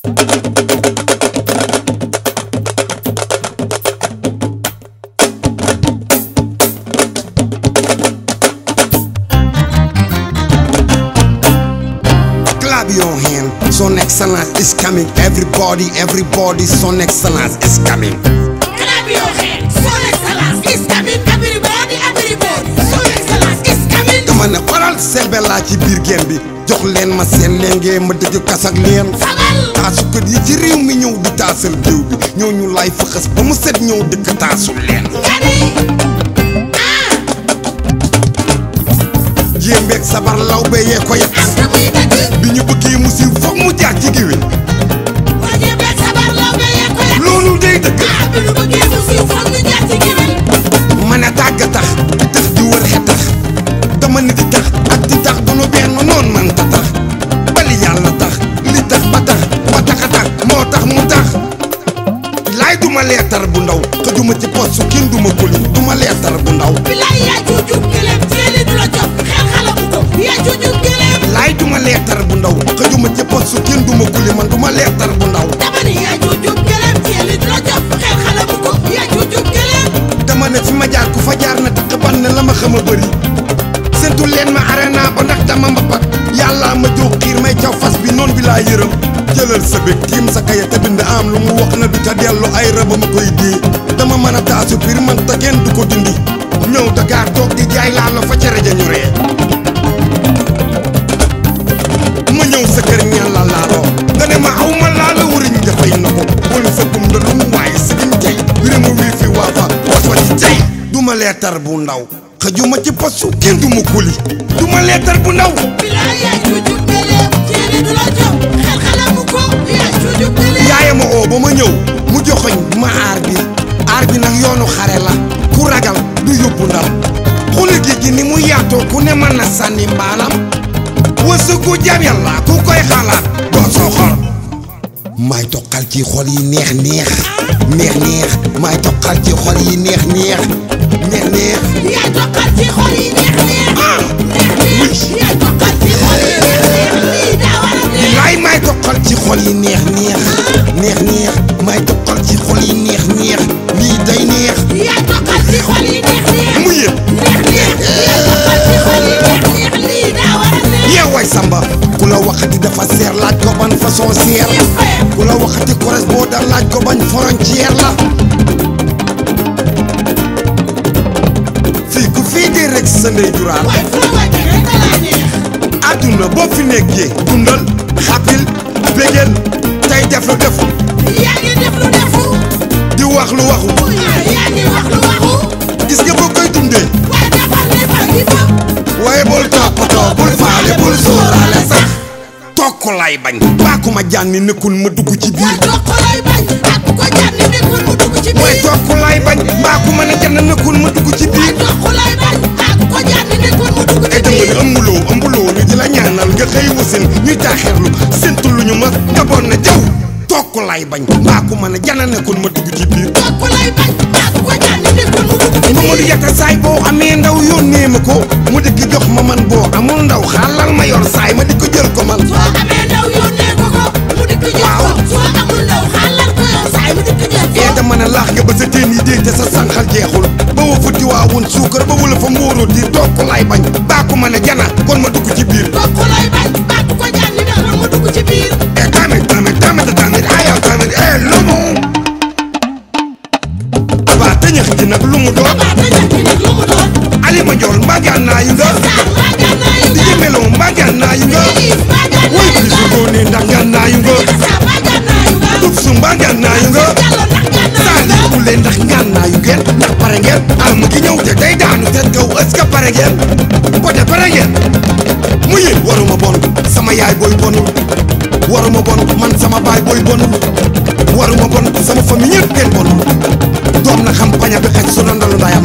Clap your hand. Son Excellence is coming. Everybody, everybody, Son Excellence is coming. Clap your hands. Son Excellence is coming. Everybody, everybody. Son Excellence is coming. dama ne xoolal selbe laa ci biir géem bi jox leen ma seen lenge ma dëgg kasak leen Sagal. taasukat yi ci réew mi ñëw di taasal géew bi ñoo ñu lay fëxës ba mu set ñëw dëkk taasul leen Nga ni. ah. jéembeeg sabar law be yee ko yet am na muy dëgg. bi ñu bëggee mu siiw foog mu jaar ci géwél waa Jéembeeg sabar law ba yee ko yàq. loolu day dëgg ah bi nu bëggee mu siiw foog ñu jaar ci géwél. mën a tàgg tax tax di wër xe tax dama ni di tax ak di tax du nu benn noon man ta tax bali yàlla tax li tax ba tax ba tax a tax moo tax mu tax laay duma leetar bu ndaw xëjuma ci post su kenn duma kuli duma leetar bu ndaw bilaay yaa juujub gëlëm seeli du la jox xel xalamu ko yaa juujub gëlëm. laay duma leetar bu ndaw xëjuma ci post su kenn duma kuli man duma leetar bu ndaw dama ni yaa juujub gëlëm seeli du la jox xel xalamu ko yaa juujub gëlëm. dama ne fi ma jaar ku fa jaar na takk ban ne la ma xam a bëri sentu leen ma arena ba ndax dama mbapat yàlla ma jóg xiir may caw fas bi noon bi laa yërëm jëlal sa bég tiim sa kaya te bind am lu mu wax na du ca dellu ay rëba ma koy dee dama mën a taasu biir man te kenn du ko dindi ñëw Dakar toog di jaay laa la fa cere ja ñu ree ma ñëw sa kër ñaan la laaloo nga ne ma aw ma laala wuriñ dafay na ko wala sa gum da lu mu waaye sa giñ tey bire ma wii fi waa fa was wa ci tey du ma leetar bu ndaw xëjuma ci postu kenn du ma kuli du ma leetar bu ndaw bilaay yaa juujub gëlëm seeli du la jox xel xalamu ko yaa juujub gëlëm. yaaya ma oo ba ma ñëw mu joxoñ ma aar bi aar bi nag yoonu xare la ku ragal du yóbbu ndam xuli géej gi ni mu yaatoo ku ne mën na sànni mbaalam wësëgu jam yàlla ku koy xalaat doo soo xol maay toqal ci xol yi neex neex neex neex maay toqal ci xol yi neex neex neex neex yaa toqal ci xol yi neex neex. ah neex neex. yaa toqal ci xol yi neex neex. lii daa war a neex. laay maay toqal ci xol yi neex neex neex neex maay toqal ci xol yi neex neex lii day neex yaa toqal ci xol yi neex neex. mu yëg neex neex. yaa toqal ci xol yi neex neex. lii daa war a neex. yeewaay samba ku la waxati dafa seer laaj ko ban façon seer ku la waxati kores boo da laaj ko bañ frontière la fii ku fii di rek sa ndey juraal waaye fu la wàcc rek da laa neex. àdduna boo fi nekkee dundal xapil bégel tey def lu defu yaa ngi def lu defu. di wax lu waxu ah yaa ngi wax lu waxu. gis nga boo koy dundee waaye defal li fa gi fa. waaye bul toppatoo bul faale bul sóoraale sax tokk lay bañ baaku ma jànni nekkul ma dugg ci biir waaye toq lay bañ. ak ku ko jànni nekkul mu dugg ci mooy biir. tokk lay bañ baaku ma ne jànn nekkul ma dugg ci waaye biir toq lay bañ. ak ku ko jànni nekkul mu dugg ci ay dama biir. ne ëmbuloo ëmbuloo ñu di la ñaanal nga xëy wasin ñuy taaxeerlu séntu lu ñu ma nga bon na jaw tokk lay bañ baaku ma ne jànn nekkul ma dugg ci biir toq lay bañ. ak ku ko jànni nekkul mu dugg ci Mamadou biir. Yatta saay boo amee ndaw yónnee ma ko mu dikk jox ma man boo amul ndaw xaalal ma yor saay ma di ko jël ko man soo amee ndaw yónnee ko ko mu dikk jël ko. soo amul ndaw xaalal ko yow saay mu dikk jël ee ko. dama ne laax nga ba sa teen yi dee te sa sànqal jeexul ba wa futti waa woon suukar ba wala fa mbóoroo di tokk lay bañ baaku ma ne jana kon ma dugg ci biir toq lay bañ. ak ku ko jànni nekkul mu dugg ci biir. e tamit tamit tamit tamit ayal tamit e lu mu waa tëñëx ji nag lu mu doon abaa ta ñàkk nag lu mu doon. alima njool mbaagaan naa yu nga saar maa gànnaa yu di nga. jëmeloo mbaagaan naa yu nga Iis maa gànnaa woy yu bi su nga. doonee ndax gaan naa yu nga Asa maa gànnaa yu nga. tub su mbaagaan naa yu nga Jallo ndax gànnaa yu saa nga. li ku leen ndax ngaan naa yu ngeen ndax pare ngeen ah mu ngi ñëw te day daanu te kaw est-ce que pare ngeen pote pare ngeen mu yéen waruma bon sama yaay booy bonul waruma bon man sama baay booy bonul waruma bon sama famille ñëpp kenn bonul doom na xam paña bi xaj su nandalu ndayam